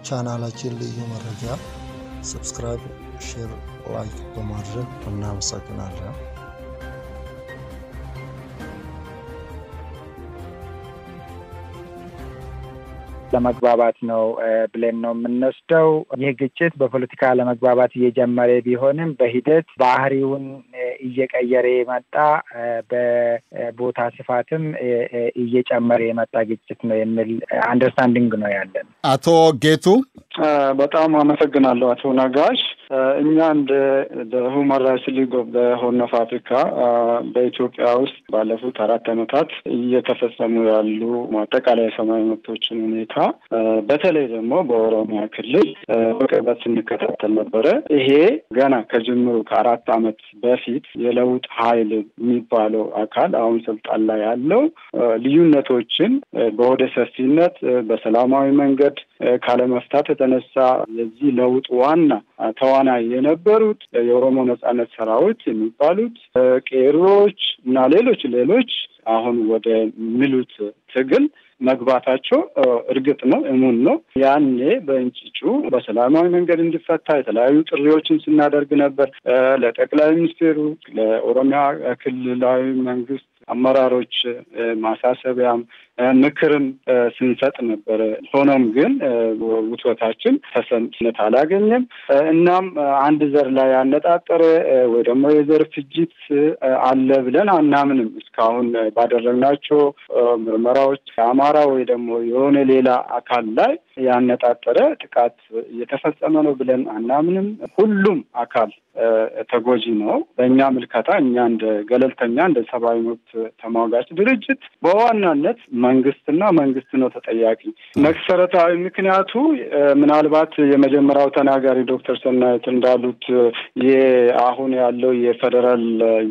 ለቻናላችን ልዩ መረጃ ሰብስክራይብ፣ ሼር፣ ላይክ በማድረግ እናመሰግናለን። ለመግባባት ነው ብለን ነው የምንወስደው። ይህ ግጭት በፖለቲካ ለመግባባት እየጀመረ ቢሆንም በሂደት ባህሪውን እየቀየረ የመጣ በቦታ ስፋትም እየጨመረ የመጣ ግጭት ነው የሚል አንደርስታንዲንግ ነው ያለን። አቶ ጌቱ በጣም አመሰግናለሁ አቶ ነጋሽ። እኛ እንደ ሁማን ራይትስ ሊግ ኦፍ ሆርን ኦፍ አፍሪካ በኢትዮጵያ ውስጥ ባለፉት አራት ዓመታት እየተፈጸሙ ያሉ አጠቃላይ የሰብአዊ መብቶችን ሁኔታ በተለይ ደግሞ በኦሮሚያ ክልል በቅርበት ስንከታተል ነበረ። ይሄ ገና ከጅምሩ ከአራት ዓመት በፊት የለውጥ ኃይል የሚባለው አካል አሁን ስልጣን ላይ ያለው ልዩነቶችን በወደ ሰፊነት በሰላማዊ መንገድ ካለመፍታት የተነሳ የዚህ ለውጥ ዋና ተዋናይ የነበሩት የኦሮሞ ነጻነት ሰራዊት የሚባሉት ቄሮች እና ሌሎች ሌሎች አሁን ወደ ሚሉት ትግል መግባታቸው እርግጥ ነው፣ እሙን ነው። ያኔ በእንጭጩ በሰላማዊ መንገድ እንዲፈታ የተለያዩ ጥሪዎችን ስናደርግ ነበር። ለጠቅላይ ሚኒስትሩ፣ ለኦሮሚያ ክልላዊ መንግስት አመራሮች ማሳሰቢያም ምክርም ስንሰጥ ነበረ። ሆኖም ግን ውትወታችን ተሰሚነት አላገኘም። እናም አንድ ዘር ላይ ያነጣጠረ ወይ ደግሞ የዘር ፍጅት አለ ብለን አናምንም። እስካሁን ባደረግናቸው ምርመራዎች የአማራ ወይ ደግሞ የሆነ ሌላ አካል ላይ ያነጣጠረ ጥቃት እየተፈጸመ ነው ብለን አናምንም። ሁሉም አካል ተጎጂ ነው። በእኛ ምልከታ እኛ እንደ ገለልተኛ እንደ ሰብአዊ መብት ተሟጋች ድርጅት በዋናነት መንግስትና መንግስት ነው ተጠያቂ። መሰረታዊ ምክንያቱ ምናልባት የመጀመሪያው ተናጋሪ ዶክተር ሰናይት እንዳሉት አሁን ያለው የፌዴራል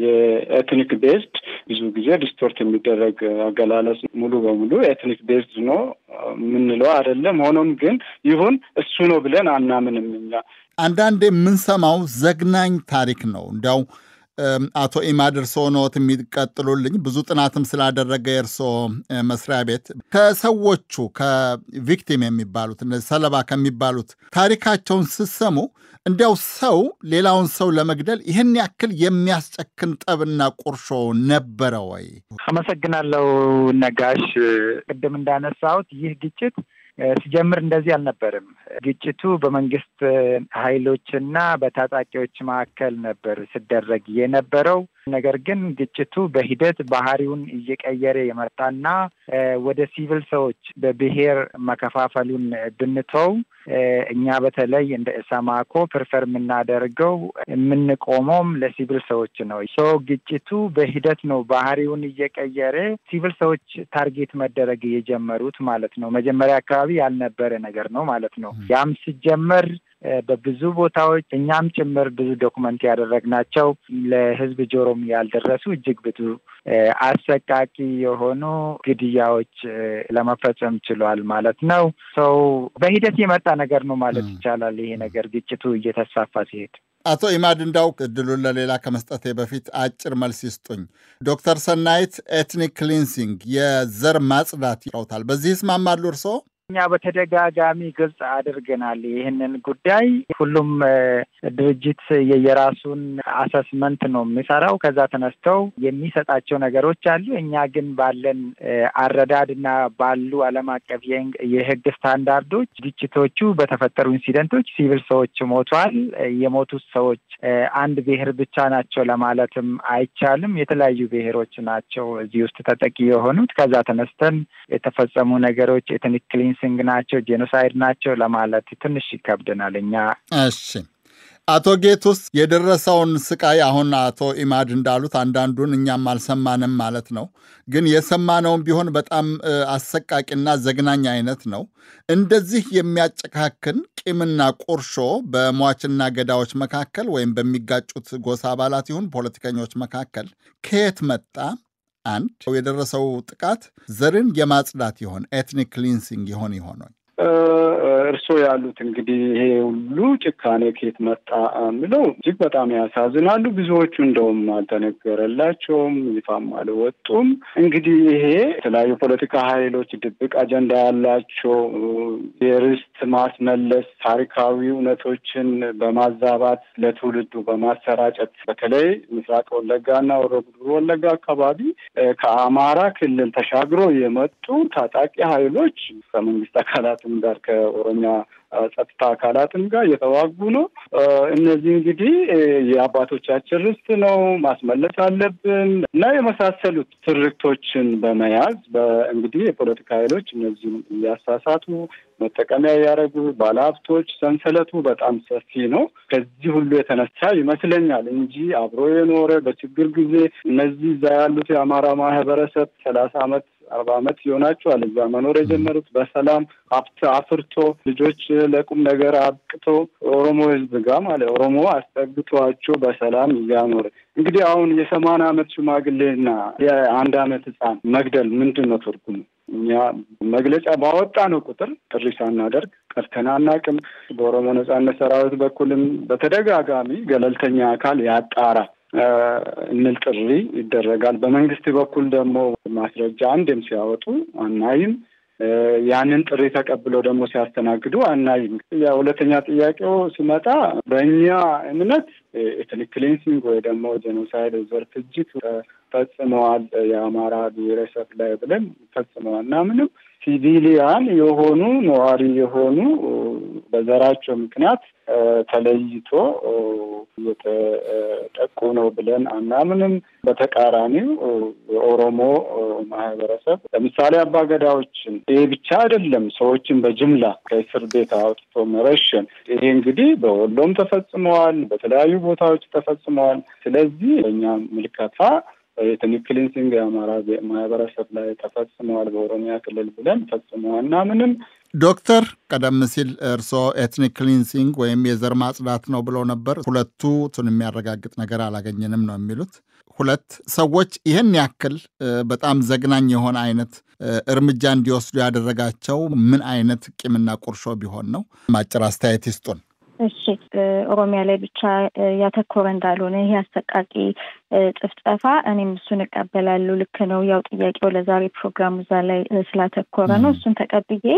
የኤትኒክ ቤዝድ ብዙ ጊዜ ዲስቶርት የሚደረግ አገላለጽ ሙሉ በሙሉ ኤትኒክ ቤዝድ ነው የምንለው አይደለም። ሆኖም ግን ይሁን እሱ ነው ብለን አናምንም እኛ አንዳንድ የምንሰማው ዘግናኝ ታሪክ ነው። እንዲያው አቶ ኢማድ እርስዎ ኖት የሚቀጥሉልኝ ብዙ ጥናትም ስላደረገ የእርስዎ መስሪያ ቤት ከሰዎቹ ከቪክቲም የሚባሉት እነዚህ ሰለባ ከሚባሉት ታሪካቸውን ስሰሙ እንዲያው ሰው ሌላውን ሰው ለመግደል ይህን ያክል የሚያስጨክን ጠብና ቁርሾ ነበረ ወይ? አመሰግናለሁ ነጋሽ። ቅድም እንዳነሳሁት ይህ ግጭት ሲጀምር እንደዚህ አልነበርም። ግጭቱ በመንግስት ኃይሎችና በታጣቂዎች መካከል ነበር ሲደረግ የነበረው። ነገር ግን ግጭቱ በሂደት ባህሪውን እየቀየረ የመጣና ወደ ሲቪል ሰዎች በብሔር መከፋፈሉን ብንተው እኛ በተለይ እንደ ኢሰማኮ ፕሪፈር የምናደርገው የምንቆመውም ለሲቪል ሰዎች ነው። ሶ ግጭቱ በሂደት ነው ባህሪውን እየቀየረ ሲቪል ሰዎች ታርጌት መደረግ የጀመሩት ማለት ነው። መጀመሪያ አካባቢ ያልነበረ ነገር ነው ማለት ነው። ያም ሲጀመር በብዙ ቦታዎች እኛም ጭምር ብዙ ዶክመንት ያደረግናቸው ለህዝብ ጆሮም ያልደረሱ እጅግ ብዙ አሰቃቂ የሆኑ ግድያዎች ለመፈጸም ችሏል ማለት ነው። ሰው በሂደት የመጣ ነገር ነው ማለት ይቻላል። ይሄ ነገር ግጭቱ እየተስፋፋ ሲሄድ አቶ ኢማድ እንዳው እድሉን ለሌላ ከመስጠቴ በፊት አጭር መልስ ይስጡኝ። ዶክተር ሰናይት ኤትኒክ ክሊንሲንግ የዘር ማጽዳት ይለውታል። በዚህ ይስማማሉ እርስዎ? እኛ በተደጋጋሚ ግልጽ አድርገናል ይህንን ጉዳይ። ሁሉም ድርጅት የየራሱን አሰስመንት ነው የሚሰራው። ከዛ ተነስተው የሚሰጣቸው ነገሮች አሉ። እኛ ግን ባለን አረዳድ እና ባሉ ዓለም አቀፍ የህግ ስታንዳርዶች ግጭቶቹ በተፈጠሩ ኢንሲደንቶች ሲቪል ሰዎች ሞቷል። የሞቱት ሰዎች አንድ ብሔር ብቻ ናቸው ለማለትም አይቻልም። የተለያዩ ብሔሮች ናቸው እዚህ ውስጥ ተጠቂ የሆኑት። ከዛ ተነስተን የተፈጸሙ ነገሮች ኤትኒክ ክሊንሲንግ ናቸው፣ ጄኖሳይድ ናቸው ለማለት ትንሽ ይከብደናል እኛ። እሺ አቶ ጌቱስ የደረሰውን ስቃይ አሁን አቶ ኢማድ እንዳሉት አንዳንዱን እኛም አልሰማንም ማለት ነው። ግን የሰማነውም ቢሆን በጣም አሰቃቂና ዘግናኝ አይነት ነው። እንደዚህ የሚያጨካክን ቂምና ቁርሾ በሟችና ገዳዮች መካከል ወይም በሚጋጩት ጎሳ አባላት ይሁን ፖለቲከኞች መካከል ከየት መጣ? አንድ የደረሰው ጥቃት ዘርን የማጽዳት ይሆን ኤትኒክ ክሊንሲንግ ይሆን ይሆን? እርሶ እርስዎ ያሉት እንግዲህ ይሄ ሁሉ ጭካኔ ከየት መጣ የሚለው እጅግ በጣም ያሳዝናሉ። ብዙዎቹ እንደውም አልተነገረላቸውም፣ ይፋም አልወጡም። እንግዲህ ይሄ የተለያዩ ፖለቲካ ኃይሎች ድብቅ አጀንዳ ያላቸው የርስት ማስመለስ ታሪካዊ እውነቶችን በማዛባት ለትውልዱ በማሰራጨት በተለይ ምስራቅ ወለጋና ወሮ ጉዱሩ ወለጋ አካባቢ ከአማራ ክልል ተሻግሮ የመጡ ታጣቂ ኃይሎች ከመንግስት አካላትም ጋር ከኦሮሚያ ጸጥታ አካላትም ጋር እየተዋጉ ነው። እነዚህ እንግዲህ የአባቶቻችን ርስት ነው ማስመለስ አለብን እና የመሳሰሉት ትርክቶችን በመያዝ እንግዲህ የፖለቲካ ኃይሎች እነዚህም እያሳሳቱ መጠቀሚያ ያደረጉ ባለሀብቶች ሰንሰለቱ በጣም ሰፊ ነው። ከዚህ ሁሉ የተነሳ ይመስለኛል እንጂ አብሮ የኖረ በችግር ጊዜ እነዚህ እዛ ያሉት የአማራ ማህበረሰብ ሰላሳ አመት አርባ አመት ይሆናቸዋል እዛ መኖር የጀመሩት በሰላም ሀብት አፍርቶ ልጆች ለቁም ነገር አብቅቶ ኦሮሞ ህዝብ ጋር ማለት ኦሮሞ አስጠግቷቸው በሰላም እያኖረ እንግዲህ አሁን የሰማንያ አመት ሽማግሌና የአንድ አመት ህፃን መግደል ምንድን ነው ትርጉሙ? እኛ መግለጫ ባወጣ ነው ቁጥር ጥሪ ሳናደርግ ቀርተን አናውቅም። በኦሮሞ ነጻነት ሰራዊት በኩልም በተደጋጋሚ ገለልተኛ አካል ያጣራ እንል ጥሪ ይደረጋል። በመንግስት በኩል ደግሞ ማስረጃ አንድም ሲያወጡ አናይም። ያንን ጥሪ ተቀብለው ደግሞ ሲያስተናግዱ አናይም። ሁለተኛ ጥያቄው ሲመጣ በእኛ እምነት ኤትኒክ ክሊንሲንግ ወይ ደግሞ ጄኖሳይድ ዘር ፍጅት ፈጽመዋል የአማራ ብሔረሰብ ላይ ብለን ፈጽመዋል እና ምንም ሲቪሊያን የሆኑ ነዋሪ የሆኑ በዘራቸው ምክንያት ተለይቶ እየተጠቁ ነው ብለን አናምንም። በተቃራኒው የኦሮሞ ማህበረሰብ ለምሳሌ አባገዳዎችን ይሄ ብቻ አይደለም፣ ሰዎችን በጅምላ ከእስር ቤት አውጥቶ መረሸን፣ ይሄ እንግዲህ በወሎም ተፈጽመዋል፣ በተለያዩ ቦታዎች ተፈጽመዋል። ስለዚህ በእኛ ምልከታ የኤትኒክ ክሊንሲንግ የአማራ ማህበረሰብ ላይ ተፈጽመዋል በኦሮሚያ ክልል ብለን ፈጽመዋል እና ምንም ዶክተር ቀደም ሲል እርስዎ ኤትኒክ ክሊንሲንግ ወይም የዘር ማጽዳት ነው ብለው ነበር። ሁለቱን የሚያረጋግጥ ነገር አላገኘንም ነው የሚሉት። ሁለት ሰዎች ይህን ያክል በጣም ዘግናኝ የሆነ አይነት እርምጃ እንዲወስዱ ያደረጋቸው ምን አይነት ቂምና ቁርሾ ቢሆን ነው? አጭር አስተያየት ይስጡን። እሺ ኦሮሚያ ላይ ብቻ ያተኮረ እንዳልሆነ ይሄ አሰቃቂ ጭፍጨፋ እኔም እሱን እቀበላለሁ። ልክ ነው። ያው ጥያቄው ለዛሬ ፕሮግራሙ እዛ ላይ ስላተኮረ ነው። እሱን ተቀብዬ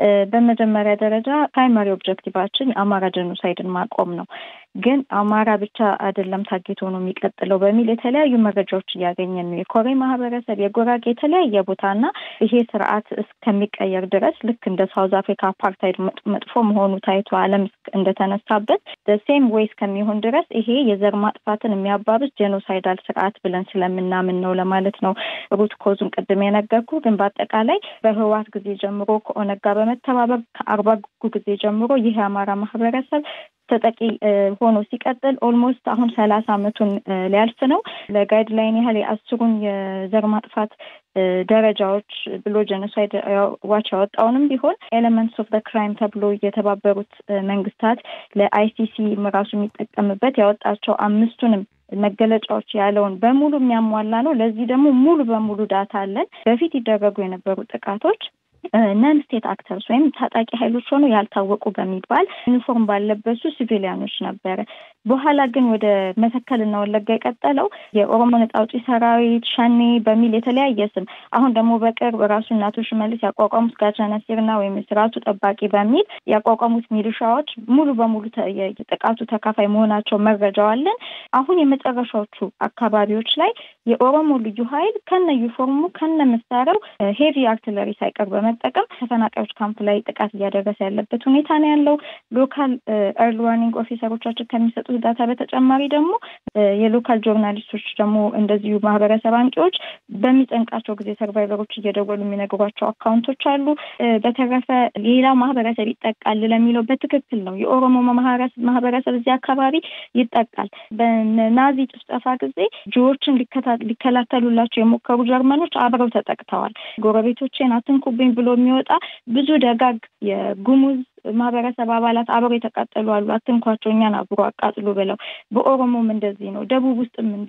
በመጀመሪያ ደረጃ ፕራይማሪ ኦብጀክቲቫችን የአማራ ጀኖሳይድን ማቆም ነው። ግን አማራ ብቻ አይደለም ታጌቶ ነው የሚቀጥለው በሚል የተለያዩ መረጃዎች እያገኘን ነው። የኮሬ ማህበረሰብ፣ የጉራጌ የተለያየ ቦታና ይሄ ስርዓት እስከሚቀየር ድረስ ልክ እንደ ሳውዝ አፍሪካ አፓርታይድ መጥፎ መሆኑ ታይቶ ዓለም እንደተነሳበት ሴም ዌይ እስከሚሆን ድረስ ይሄ የዘር ማጥፋትን የሚያባብስ ጄኖሳይዳል ስርዓት ብለን ስለምናምን ነው ለማለት ነው። ሩት ኮዙን ቅድም የነገርኩ ግን በአጠቃላይ በህወሓት ጊዜ ጀምሮ ከኦነግ ጋር በመተባበር ከአርባ ጊዜ ጀምሮ ይህ የአማራ ማህበረሰብ ተጠቂ ሆኖ ሲቀጥል ኦልሞስት አሁን ሰላሳ አመቱን ሊያልፍ ነው። ለጋይድ ላይን ያህል የአስሩን የዘር ማጥፋት ደረጃዎች ብሎ ጀኖሳይድ ዋች ያወጣውንም ቢሆን ኤሌመንትስ ኦፍ ክራይም ተብሎ የተባበሩት መንግስታት ለአይሲሲ ራሱ የሚጠቀምበት ያወጣቸው አምስቱንም መገለጫዎች ያለውን በሙሉ የሚያሟላ ነው። ለዚህ ደግሞ ሙሉ በሙሉ ዳታ አለን። በፊት ይደረጉ የነበሩ ጥቃቶች ነን ስቴት አክተርስ ወይም ታጣቂ ኃይሎች ሆኖ ያልታወቁ በሚባል ዩኒፎርም ባለበሱ ሲቪሊያኖች ነበረ። በኋላ ግን ወደ መተከልና ወለጋ የቀጠለው የኦሮሞ ነጻ አውጪ ሰራዊት ሸኔ በሚል የተለያየ ስም አሁን ደግሞ በቅርብ ራሱ እናቶ ሽመልስ ያቋቋሙት ጋቻና ሲርና ወይም ስርዓቱ ጠባቂ በሚል ያቋቋሙት ሚሊሻዎች ሙሉ በሙሉ የጥቃቱ ተካፋይ መሆናቸው መረጃው አለን። አሁን የመጨረሻዎቹ አካባቢዎች ላይ የኦሮሞ ልዩ ኃይል ከነ ዩኒፎርሙ ከነ መሳሪያው ሄቪ አርትለሪ ሳይቀር በመጠቀም ተፈናቃዮች ካምፕ ላይ ጥቃት እያደረሰ ያለበት ሁኔታ ነው ያለው። ሎካል ኤርሊ ዋርኒንግ ኦፊሰሮቻችን ከሚሰጡት ዳታ በተጨማሪ ደግሞ የሎካል ጆርናሊስቶች ደግሞ እንደዚሁ ማህበረሰብ አንቂዎች በሚጨንቃቸው ጊዜ ሰርቫይቨሮች እየደወሉ የሚነግሯቸው አካውንቶች አሉ። በተረፈ ሌላው ማህበረሰብ ይጠቃል ለሚለው በትክክል ነው። የኦሮሞ ማህበረሰብ እዚህ አካባቢ ይጠቃል። በናዚ ጭፍጨፋ ጊዜ ጅዎችን ሊከላከሉላቸው የሞከሩ ጀርመኖች አብረው ተጠቅተዋል። ጎረቤቶቼን አትንኩብኝ ብሎ የሚወጣ ብዙ ደጋግ የጉሙዝ ማህበረሰብ አባላት አብረው የተቃጠሉ አሉ። አትንኳቸው፣ እኛን አብሮ አቃጥሉ ብለው። በኦሮሞም እንደዚህ ነው። ደቡብ ውስጥም እንዲህ ነው።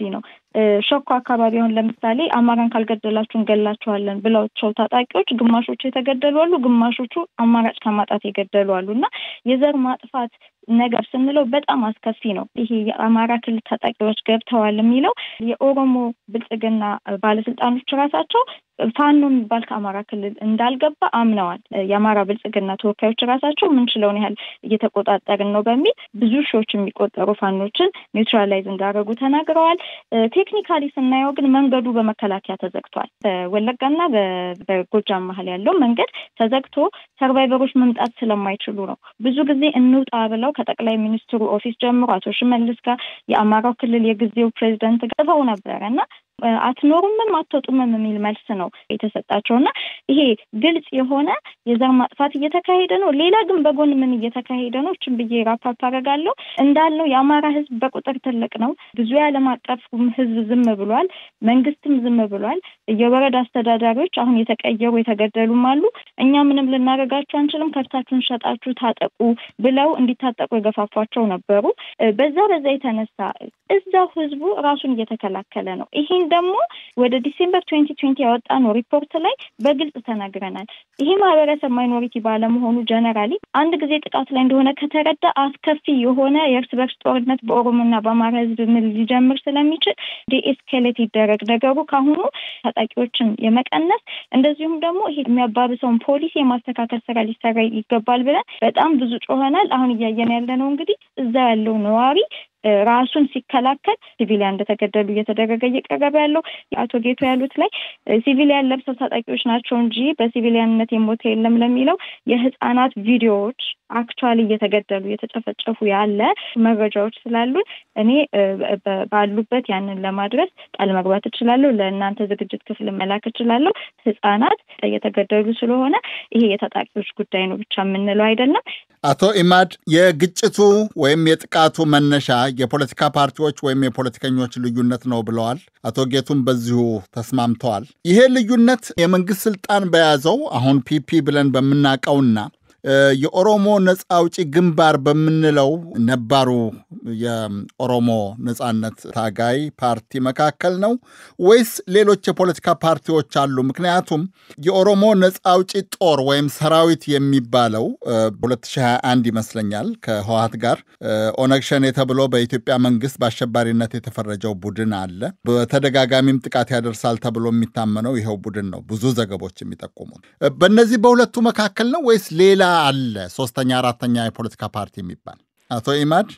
ሸኮ አካባቢ አሁን ለምሳሌ አማራን ካልገደላችሁ እንገላችኋለን ብለውቸው ታጣቂዎች ግማሾቹ የተገደሉ አሉ፣ ግማሾቹ አማራጭ ከማጣት የገደሉ አሉ እና የዘር ማጥፋት ነገር ስንለው በጣም አስከፊ ነው። ይሄ የአማራ ክልል ታጣቂዎች ገብተዋል የሚለው የኦሮሞ ብልጽግና ባለስልጣኖች ራሳቸው ፋኖ የሚባል ከአማራ ክልል እንዳልገባ አምነዋል። የአማራ ብልጽግና ተወካዮች ራሳቸው ምንችለውን ያህል እየተቆጣጠርን ነው በሚል ብዙ ሺዎች የሚቆጠሩ ፋኖችን ኒውትራላይዝ እንዳደረጉ ተናግረዋል። ቴክኒካሊ ስናየው ግን መንገዱ በመከላከያ ተዘግቷል። በወለጋና በጎጃም መሀል ያለው መንገድ ተዘግቶ ሰርቫይቨሮች መምጣት ስለማይችሉ ነው። ብዙ ጊዜ እንውጣ ብለው ከጠቅላይ ሚኒስትሩ ኦፊስ ጀምሮ አቶ ሽመልስ ጋር የአማራው ክልል የጊዜው ፕሬዚደንት ጽፈው ነበረ እና አትኖሩምም አትወጡምም የሚል መልስ ነው የተሰጣቸው እና ይሄ ግልጽ የሆነ የዘር ማጥፋት እየተካሄደ ነው። ሌላ ግን በጎን ምን እየተካሄደ ነው? እችን ብዬ ራፓፕ አደርጋለሁ። እንዳልነው የአማራ ሕዝብ በቁጥር ትልቅ ነው። ብዙ የዓለም አቀፍ ሕዝብ ዝም ብሏል። መንግስትም ዝም ብሏል። የወረዳ አስተዳዳሪዎች አሁን የተቀየሩ የተገደሉም አሉ። እኛ ምንም ልናደርጋችሁ አንችልም፣ ከብታችሁን ሸጣችሁ ታጠቁ ብለው እንዲታጠቁ የገፋፏቸው ነበሩ። በዛ በዛ የተነሳ እዛው ሕዝቡ ራሱን እየተከላከለ ነው። ይሄን ደግሞ ወደ ዲሴምበር ትዌንቲ ትዌንቲ ያወጣ ነው ሪፖርት ላይ በግልጽ ተናግረናል። ይሄ ማህበረሰብ ማይኖሪቲ ባለመሆኑ ጀነራሊ አንድ ጊዜ ጥቃት ላይ እንደሆነ ከተረዳ አስከፊ የሆነ የእርስ በርስ ጦርነት በኦሮሞና በአማራ ህዝብ ምን ሊጀምር ስለሚችል ዲኤስኬሌት ይደረግ ነገሩ ካሁኑ ታጣቂዎችን የመቀነስ እንደዚሁም ደግሞ ይሄ የሚያባብሰውን ፖሊሲ የማስተካከል ስራ ሊሰራ ይገባል ብለን በጣም ብዙ ጮኸናል። አሁን እያየን ያለ ነው እንግዲህ እዛ ያለው ነዋሪ ራሱን ሲከላከል ሲቪሊያን እንደተገደሉ እየተደረገ እየቀረበ ያለው አቶ ጌቶ ያሉት ላይ ሲቪሊያን ለብሰው ታጣቂዎች ናቸው እንጂ በሲቪሊያንነት የሞተ የለም ለሚለው የህፃናት ቪዲዮዎች አክቹዋሊ እየተገደሉ እየተጨፈጨፉ ያለ መረጃዎች ስላሉን እኔ ባሉበት ያንን ለማድረስ ቃል መግባት እችላለሁ። ለእናንተ ዝግጅት ክፍል መላክ እችላለሁ። ህጻናት እየተገደሉ ስለሆነ ይሄ የታጣቂዎች ጉዳይ ነው ብቻ የምንለው አይደለም። አቶ ኢማድ የግጭቱ ወይም የጥቃቱ መነሻ የፖለቲካ ፓርቲዎች ወይም የፖለቲከኞች ልዩነት ነው ብለዋል። አቶ ጌቱም በዚሁ ተስማምተዋል። ይሄ ልዩነት የመንግስት ስልጣን በያዘው አሁን ፒፒ ብለን በምናውቀውና የኦሮሞ ነፃ አውጪ ግንባር በምንለው ነባሩ የኦሮሞ ነፃነት ታጋይ ፓርቲ መካከል ነው ወይስ ሌሎች የፖለቲካ ፓርቲዎች አሉ? ምክንያቱም የኦሮሞ ነፃ አውጪ ጦር ወይም ሰራዊት የሚባለው በ2021 ይመስለኛል ከህወሓት ጋር ኦነግ ሸኔ ተብሎ በኢትዮጵያ መንግስት በአሸባሪነት የተፈረጀው ቡድን አለ። በተደጋጋሚም ጥቃት ያደርሳል ተብሎ የሚታመነው ይኸው ቡድን ነው፣ ብዙ ዘገቦች የሚጠቁሙት። በእነዚህ በሁለቱ መካከል ነው ወይስ ሌላ አለ ሶስተኛ አራተኛ የፖለቲካ ፓርቲ የሚባል? አቶ ኢማድ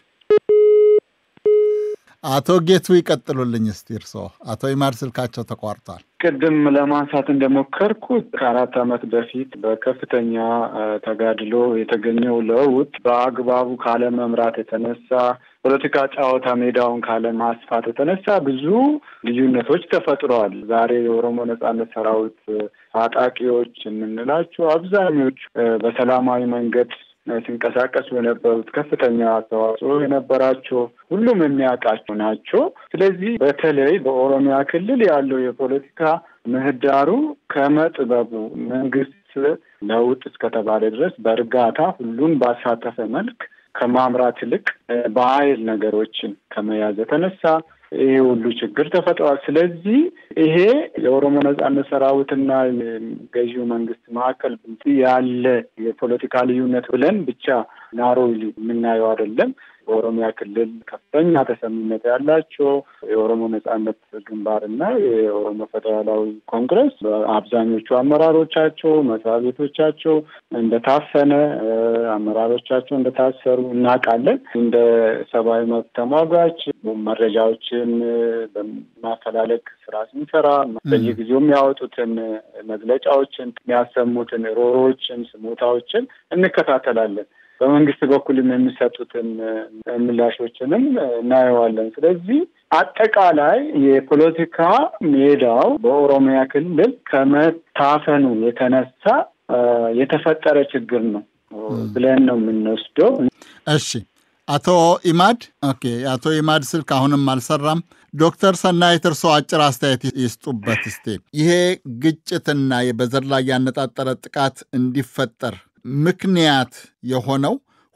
አቶ ጌቱ ይቀጥሉልኝ እስቲ እርስዎ። አቶ ኢማድ ስልካቸው ተቋርጧል። ቅድም ለማንሳት እንደሞከርኩት ከአራት ዓመት በፊት በከፍተኛ ተጋድሎ የተገኘው ለውጥ በአግባቡ ካለመምራት የተነሳ ፖለቲካ ጨዋታ ሜዳውን ካለማስፋት የተነሳ ብዙ ልዩነቶች ተፈጥረዋል። ዛሬ የኦሮሞ ነጻነት ሰራዊት ታጣቂዎች የምንላቸው አብዛኞቹ በሰላማዊ መንገድ ሲንቀሳቀሱ የነበሩት ከፍተኛ አስተዋጽኦ የነበራቸው ሁሉም የሚያውቃቸው ናቸው። ስለዚህ በተለይ በኦሮሚያ ክልል ያለው የፖለቲካ ምህዳሩ ከመጥበቡ መንግስት ለውጥ እስከተባለ ድረስ በእርጋታ ሁሉን ባሳተፈ መልክ ከማምራት ይልቅ በኃይል ነገሮችን ከመያዝ የተነሳ ይሄ ሁሉ ችግር ተፈጥሯል። ስለዚህ ይሄ የኦሮሞ ነጻነት ሰራዊትና ገዢው መንግስት መካከል ያለ የፖለቲካ ልዩነት ብለን ብቻ ናሮ የምናየው አይደለም። በኦሮሚያ ክልል ከፍተኛ ተሰሚነት ያላቸው የኦሮሞ ነጻነት ግንባር እና የኦሮሞ ፌዴራላዊ ኮንግረስ አብዛኞቹ አመራሮቻቸው መስሪያ ቤቶቻቸው እንደታፈነ፣ አመራሮቻቸው እንደታሰሩ እናውቃለን። እንደ ሰብአዊ መብት ተሟጋች መረጃዎችን በማፈላለግ ስራ ስንሰራ በየጊዜው የሚያወጡትን መግለጫዎችን፣ የሚያሰሙትን ሮሮዎችን፣ ስሞታዎችን እንከታተላለን። በመንግስት በኩልም የሚሰጡትን ምላሾችንም እናየዋለን። ስለዚህ አጠቃላይ አጠቃላይ የፖለቲካ ሜዳው በኦሮሚያ ክልል ከመታፈኑ የተነሳ የተፈጠረ ችግር ነው ብለን ነው የምንወስደው። እሺ፣ አቶ ኢማድ ኦኬ፣ የአቶ ኢማድ ስልክ አሁንም አልሰራም። ዶክተር ሰናይት እርስዎ አጭር አስተያየት ይስጡበት እስቴ። ይሄ ግጭትና በዘር ላይ ያነጣጠረ ጥቃት እንዲፈጠር ምክንያት የሆነው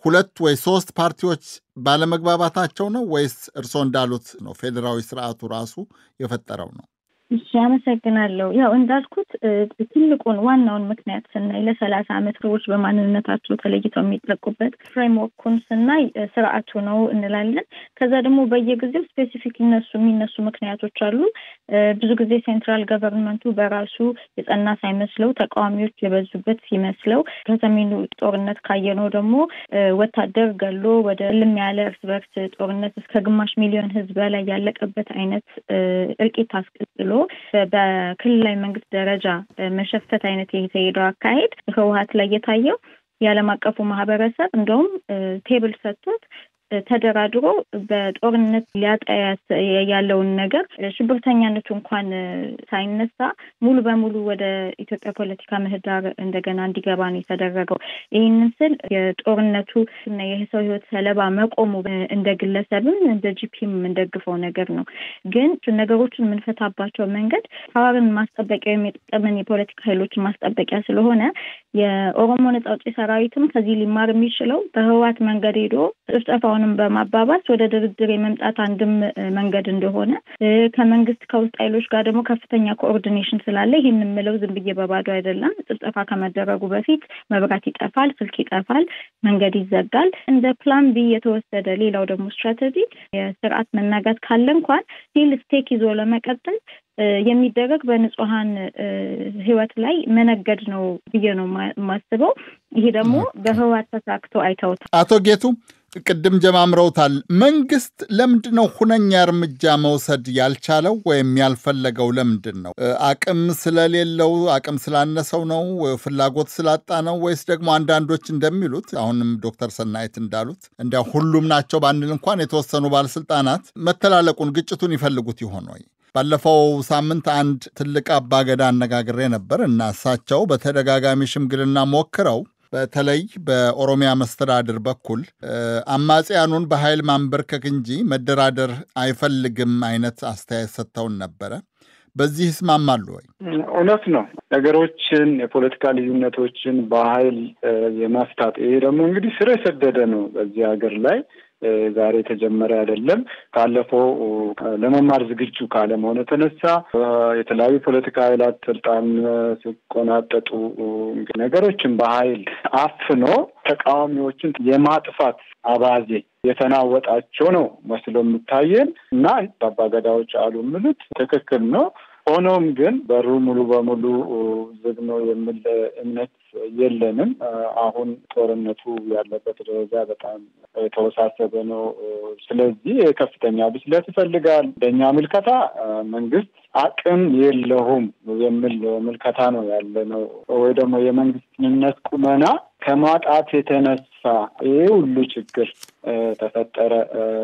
ሁለት ወይ ሶስት ፓርቲዎች ባለመግባባታቸው ነው ወይስ እርስዎ እንዳሉት ነው ፌዴራዊ ስርዓቱ ራሱ የፈጠረው ነው? እሺ አመሰግናለሁ። ያው እንዳልኩት ትልቁን ዋናውን ምክንያት ስናይ ለሰላሳ ዓመት ሰዎች በማንነታቸው ተለይተው የሚጠቁበት ፍሬምወርኩን ስናይ ስርዓቱ ነው እንላለን። ከዛ ደግሞ በየጊዜው ስፔሲፊክ ይነሱ የሚነሱ ምክንያቶች አሉ። ብዙ ጊዜ ሴንትራል ገቨርንመንቱ በራሱ የጸና ሳይመስለው ተቃዋሚዎች የበዙበት ሲመስለው ከሰሜኑ ጦርነት ካየነው ደግሞ ወታደር ገሎ ወደ ልም ያለ እርስ በርስ ጦርነት እስከ ግማሽ ሚሊዮን ሕዝብ በላይ ያለቀበት አይነት እልቂት አስቀጥሎ በክልላዊ መንግስት ደረጃ መሸፈት አይነት የተሄደው አካሄድ ህወሀት ላይ የታየው የዓለም አቀፉ ማህበረሰብ እንደውም ቴብል ሰጥቶት ተደራድሮ በጦርነት ሊያጣ ያለውን ነገር ሽብርተኛነቱ እንኳን ሳይነሳ ሙሉ በሙሉ ወደ ኢትዮጵያ ፖለቲካ ምህዳር እንደገና እንዲገባ ነው የተደረገው። ይህንን ስል የጦርነቱ እና የሰው ህይወት ሰለባ መቆሙ እንደ ግለሰብም እንደ ጂፒም የምንደግፈው ነገር ነው። ግን ነገሮችን የምንፈታባቸው መንገድ ፓወርን ማስጠበቂያ ወይም የጥቅምን የፖለቲካ ኃይሎችን ማስጠበቂያ ስለሆነ የኦሮሞ ነጻ አውጪ ሰራዊትም ከዚህ ሊማር የሚችለው በህወሓት መንገድ ሄዶ ጭፍጨፋውን በማባባስ ወደ ድርድር የመምጣት አንድም መንገድ እንደሆነ ከመንግስት ከውስጥ ኃይሎች ጋር ደግሞ ከፍተኛ ኮኦርዲኔሽን ስላለ ይህን የምለው ዝም ብዬ በባዶ አይደለም። ጭፍጨፋ ከመደረጉ በፊት መብራት ይጠፋል፣ ስልክ ይጠፋል፣ መንገድ ይዘጋል። እንደ ፕላን ቢ የተወሰደ ሌላው ደግሞ ስትራቴጂ የስርዓት መናጋት ካለ እንኳን ሲል ስቴክ ይዞ ለመቀጠል የሚደረግ በንጹሀን ህይወት ላይ መነገድ ነው ብዬ ነው የማስበው። ይሄ ደግሞ በህወሓት ተሳክቶ አይተውታል። አቶ ጌቱ ቅድም ጀማምረውታል። መንግስት ለምንድን ነው ሁነኛ እርምጃ መውሰድ ያልቻለው ወይም ያልፈለገው? ለምንድን ነው? አቅም ስለሌለው፣ አቅም ስላነሰው ነው? ፍላጎት ስላጣ ነው? ወይስ ደግሞ አንዳንዶች እንደሚሉት አሁንም ዶክተር ሰናይት እንዳሉት እንዲያ ሁሉም ናቸው ባንል እንኳን የተወሰኑ ባለስልጣናት መተላለቁን፣ ግጭቱን ይፈልጉት ይሆን ወይ? ባለፈው ሳምንት አንድ ትልቅ አባገዳ አነጋግሬ ነበር እና እሳቸው በተደጋጋሚ ሽምግልና ሞክረው በተለይ በኦሮሚያ መስተዳድር በኩል አማጽያኑን በኃይል ማንበርከክ እንጂ መደራደር አይፈልግም አይነት አስተያየት ሰጥተውን ነበረ። በዚህ ይስማማሉ ወይ? እውነት ነው። ነገሮችን የፖለቲካ ልዩነቶችን በኃይል የመፍታት ይሄ ደግሞ እንግዲህ ስር የሰደደ ነው በዚህ ሀገር ላይ ዛሬ የተጀመረ አይደለም። ካለፈው ለመማር ዝግጁ ካለመሆኑ የተነሳ የተለያዩ ፖለቲካ ኃይላት ስልጣን ሲቆናጠጡ ነገሮችን በኃይል አፍኖ ተቃዋሚዎችን የማጥፋት አባዜ የተናወጣቸው ነው መስሎ የሚታየን እና አባገዳዎች አሉ የሚሉት ትክክል ነው። ሆኖም ግን በሩ ሙሉ በሙሉ ዝግ ነው የሚል እምነት የለንም። አሁን ጦርነቱ ያለበት ደረጃ በጣም የተወሳሰበ ነው። ስለዚህ ከፍተኛ ብስለት ይፈልጋል። እንደኛ ምልከታ መንግስት አቅም የለውም የሚል ምልከታ ነው ያለ ነው። ወይ ደግሞ የመንግስትነት ቁመና ከማጣት የተነሳ ይሄ ሁሉ ችግር ተፈጠረ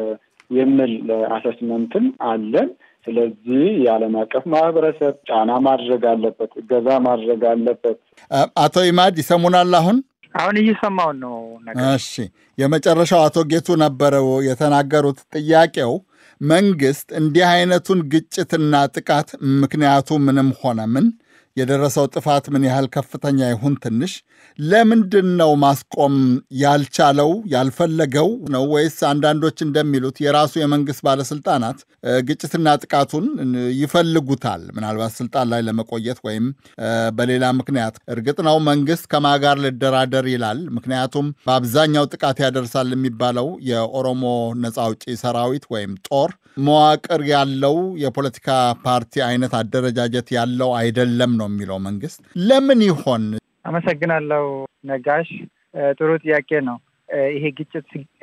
የሚል አሰስመንትም አለን። ስለዚህ የዓለም አቀፍ ማህበረሰብ ጫና ማድረግ አለበት፣ እገዛ ማድረግ አለበት። አቶ ኢማድ ይሰሙናል? አሁን አሁን እየሰማውን ነው። እሺ፣ የመጨረሻው አቶ ጌቱ ነበረው የተናገሩት ጥያቄው መንግስት እንዲህ አይነቱን ግጭትና ጥቃት ምክንያቱ ምንም ሆነ ምን የደረሰው ጥፋት ምን ያህል ከፍተኛ ይሁን ትንሽ ለምንድን ነው ማስቆም ያልቻለው ያልፈለገው ነው? ወይስ አንዳንዶች እንደሚሉት የራሱ የመንግስት ባለስልጣናት ግጭትና ጥቃቱን ይፈልጉታል፣ ምናልባት ስልጣን ላይ ለመቆየት ወይም በሌላ ምክንያት። እርግጥ ነው መንግስት ከማጋር ልደራደር ይላል። ምክንያቱም በአብዛኛው ጥቃት ያደርሳል የሚባለው የኦሮሞ ነፃ አውጪ ሰራዊት ወይም ጦር መዋቅር ያለው የፖለቲካ ፓርቲ አይነት አደረጃጀት ያለው አይደለም ነው የሚለው መንግስት። ለምን ይሆን? አመሰግናለሁ ነጋሽ። ጥሩ ጥያቄ ነው። ይሄ ግጭት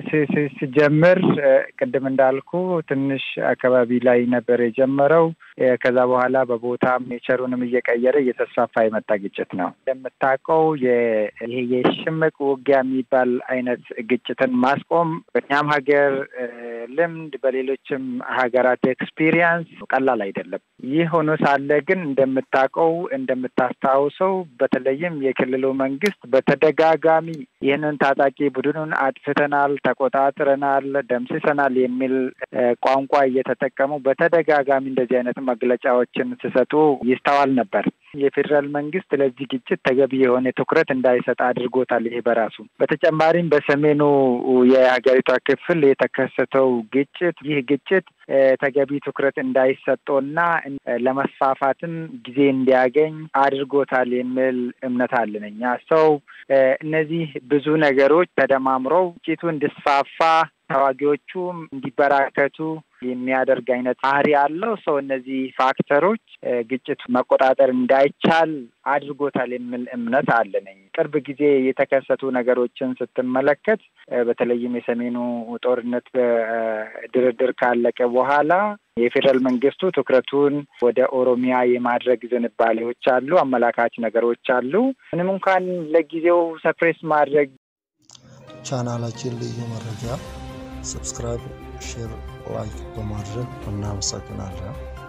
ሲጀምር ቅድም እንዳልኩ ትንሽ አካባቢ ላይ ነበር የጀመረው። ከዛ በኋላ በቦታም ኔቸሩንም እየቀየረ እየተስፋፋ የመጣ ግጭት ነው። እንደምታውቀው ይሄ የሽምቅ ውጊያ የሚባል አይነት ግጭትን ማስቆም በእኛም ሀገር ልምድ፣ በሌሎችም ሀገራት ኤክስፒሪየንስ ቀላል አይደለም። ይህ ሆኖ ሳለ ግን እንደምታውቀው እንደምታስታውሰው በተለይም የክልሉ መንግስት በተደጋጋሚ ይህንን ታጣቂ ቡድኑን አጥፍተናል፣ ተቆጣጥረናል፣ ደምስሰናል የሚል ቋንቋ እየተጠቀሙ በተደጋጋሚ እንደዚህ አይነት መግለጫዎችን ሲሰጡ ይስተዋል ነበር። የፌዴራል መንግስት ለዚህ ግጭት ተገቢ የሆነ ትኩረት እንዳይሰጥ አድርጎታል። ይሄ በራሱ በተጨማሪም በሰሜኑ የሀገሪቷ ክፍል የተከሰተው ግጭት ይህ ግጭት ተገቢ ትኩረት እንዳይሰጠውና ለመስፋፋትም ጊዜ እንዲያገኝ አድርጎታል የሚል እምነት አለን እኛ ሰው እነዚህ ብዙ ነገሮች ተደማምረው ግጭቱ እንዲስፋፋ ተዋጊዎቹም እንዲበራከቱ የሚያደርግ አይነት ባህሪ ያለው ሰው እነዚህ ፋክተሮች ግጭቱ መቆጣጠር እንዳይቻል አድርጎታል የሚል እምነት አለነኝ። ቅርብ ጊዜ የተከሰቱ ነገሮችን ስትመለከት በተለይም የሰሜኑ ጦርነት በድርድር ካለቀ በኋላ የፌዴራል መንግስቱ ትኩረቱን ወደ ኦሮሚያ የማድረግ ዝንባሌዎች አሉ፣ አመላካች ነገሮች አሉ። ምንም እንኳን ለጊዜው ሰፕሬስ ማድረግ ቻናላችን ልዩ መረጃ ሰብስክራይብ፣ ሼር፣ ላይክ በማድረግ እናመሰግናለን።